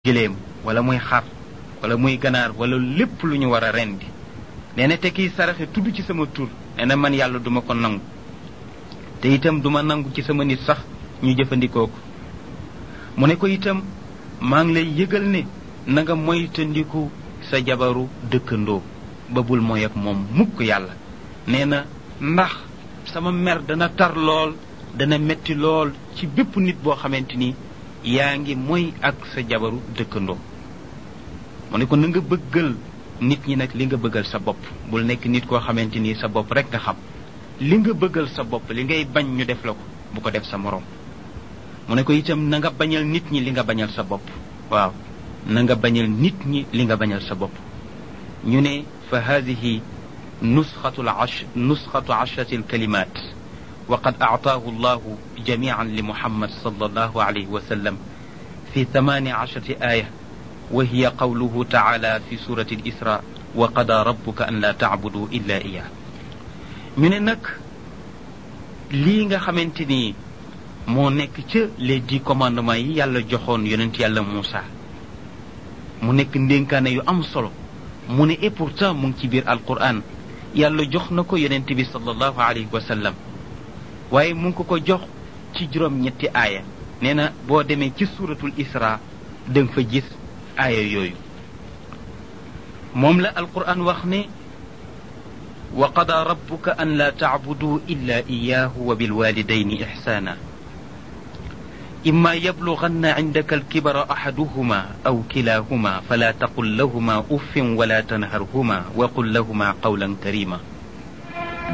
giléem wala muy xar wala muy ganaar wala lépp lu ñu war a rendi nee na te kiy saraxe tudd ci sama tur nee na man yàlla duma ko nangu te itam duma nangu ci sama nit sax ñu jëfandikoo ko mu ne ko itam maa ngi lay yëgal ne na nga moytandiku sa jabaru dëkkandoo ba bul mooy ak moom mukk yàlla nee na ndax sama mer dana tar lool dana metti lool ci bépp nit boo xamante ni yaa ngi mooy ak sa jabaru dëkkandoo mu ne ko na nga bëggal nit ñi nag li nga bëggal sa bopp bul nekk nit koo xamante ni sa bopp rek nga xam li nga bëggal sa bopp li ngay bañ ñu def la ko bu ko def sa moroom mu ne ko itam na nga bañal nit ñi li nga bañal sa bopp waaw na nga bañal nit ñi li nga bañal sa bopp ñu ne fa hadihi nusxatu ash nusxatu ashrati alkalimat wa qad aataahu allahu jamian li muhammad sallallahu alayhi wa sallam fi thamani ashrati aya wa hiya qawluhu taala fi surati alisra wa qada rabbuka an la tacbudu illa iyah ñu ne nag lii nga xamante ni moo nekk ca les dix commandements yi yàlla joxoon yonent yàlla Muusa mu nekk ndénkaane yu am solo mu ne et pourtant mu ngi ci biir alquran yàlla jox na ko yonent bi sallallahu alayhi wa sallam waaye mu ngi ko ko jox ci juróom-ñetti aaya nee na boo demee ci suuratul isra da nga fa gis aaya yooyu moom la alquran wax ne wa qada rabbuka an la tacbuduu illa iyaahu wa bilwalidayni ixsaana إما يبلغن عندك الكبر أحدهما أو كلاهما فلا تقل لهما أف ولا تنهرهما وقل لهما قولا كريما